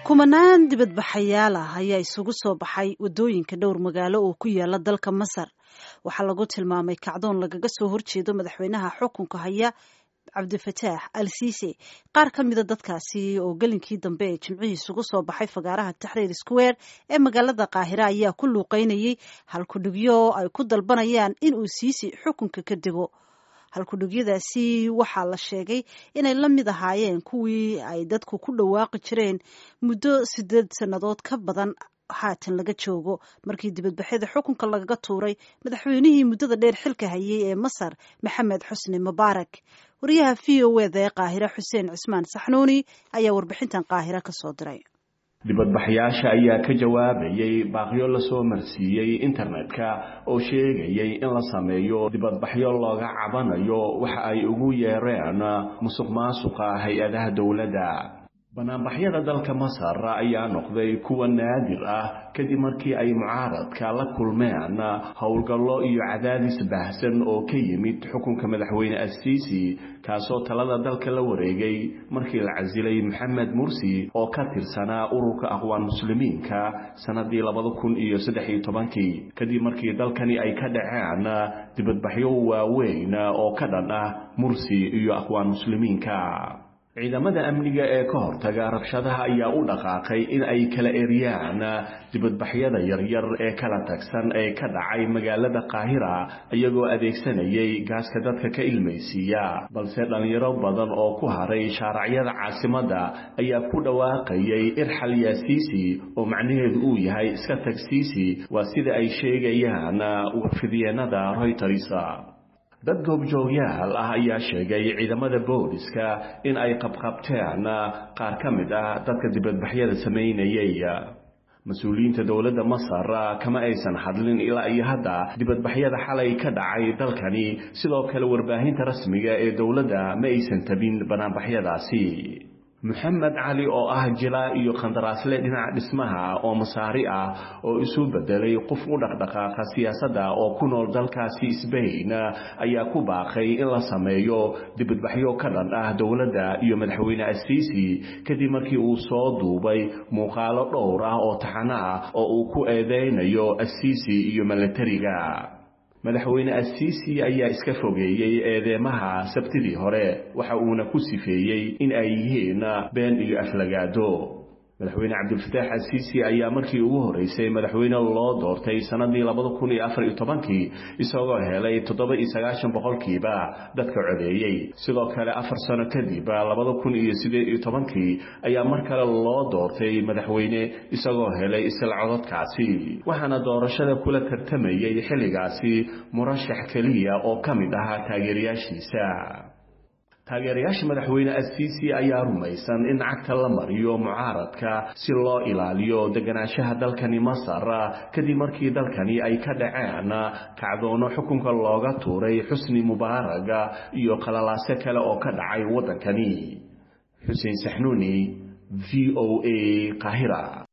kumanaan dibadbaxayaal ah ayaa isugu soo baxay waddooyinka dhowr magaalo oo ku yaala dalka masar waxaa lagu tilmaamay kacdoon lagaga soo horjeedo madaxweynaha xukunka haya cabdifataax al siise qaar ka mida dadkaasi oo gelinkii dambe ee jimcihii isugu soo baxay fagaaraha taxriir square ee magaalada qaahira ayaa ku luuqeynayay halkudhigyo ay ku dalbanayaan in uu siisi xukunka ka dego halkudhigyadaasi waxaa la sheegay inay la mid ahaayeen kuwii ay dadku ku dhawaaqi jireen muddo sideed sannadood ka badan haatan laga joogo markii dibadbaxyada xukunka lagaga tuuray madaxweynihii muddada dheer xilka hayay ee masar maxamed xusni mubaarak wariyaha v o eda ee qaahire xuseen cismaan saxnuuni ayaa warbixintan qaahire ka soo diray dibadbaxyaasha ayaa ka jawaabayay baaqyo lasoo marsiiyey internetka oo sheegayay in la sameeyo dibadbaxyo looga cabanayo waxa ay ugu yeereen musuq maasuqa hay-adaha dowladda banaanbaxyada dalka masar ayaa noqday kuwa naadir ah kadib markii ay mucaaradka la kulmeen howlgallo iyo cadaadis baahsan oo ka yimid xukunka madaxweyne asiisi kaasoo talada dalka la wareegay markii la casilay maxamed mursi oo ka tirsanaa ururka aqwaan muslimiinka sannadii labada kun iyo saddex iyo tobankii kadib markii dalkani ay ka dhaceen dibadbaxyo waaweyn oo ka dhan ah mursi iyo aqwaan muslimiinka ciidamada amniga ee ka hortaga rabshadaha ayaa u dhaqaaqay in ay kala eryaan dibadbaxyada yaryar ee kala tagsan ee ka dhacay magaalada qaahira iyagoo adeegsanayay gaaska dadka ka ilmaysiiya balse dhallinyaro badan oo ku haray shaaracyada caasimadda ayaa ku dhawaaqayay irxal yaasiisi oo macnaheedu uu yahay iska tag siisi waa sida ay sheegayaan warfidyeennada royters dad goobjoogyaal ah ayaa sheegay ciidamada booliska in ay qabqabteen qaar ka mid ah dadka dibadbaxyada samaynayay mas-uuliyiinta dowladda masar kama aysan hadlin ilaa iyo hadda dibadbaxyada xalay ka dhacay dalkani sidoo kale warbaahinta rasmiga ee dowladda ma aysan tabin banaanbaxyadaasi moxamed cali oo ah jilaa iyo khandaraasle dhinaca dhismaha oo masaari ah oo isu bedelay qof u dhaqdhaqaaqa siyaasadda oo ku nool dalkaasi sbain ayaa ku baaqay in la sameeyo dibadbaxyo ka dhan ah dowladda iyo madaxweyne asiisi kadib markii uu soo duubay muuqaalo dhowr ah oo taxano ah oo uu ku eedeynayo asiisi iyo milatariga madaxweyne asiisi ayaa iska fogeeyey eedeemaha sabtidii hore waxa uuna ku sifeeyey in ay yihiin been iyo aflagaado madaxweyne cabdilfataax asiisi ayaa markii ugu horeysay madaxweyne loo doortay sannadii labada kun iyo afar iyo tobankii isagoo helay toddoba iyo sagaashan boqolkiiba dadka codeeyey sidoo kale afar sano kadib labada kun iyo sideed iyo tobankii ayaa mar kale loo doortay madaxweyne isagoo helay isla cododkaasi waxaana doorashada kula tartamayay xilligaasi murashax keliya oo ka mid ahaa taageerayaashiisa taageerayaasha madaxweyne asiisi ayaa rumaysan in cagta la mariyo mucaaradka si loo ilaaliyo deganaanshaha dalkani masar kadib markii dalkani ay ka dhaceen kacdoono xukunka looga tuuray xusni mubaaraga iyo qalalaase kale oo ka dhacay waddankani xuseen saxnuuni v o a qahira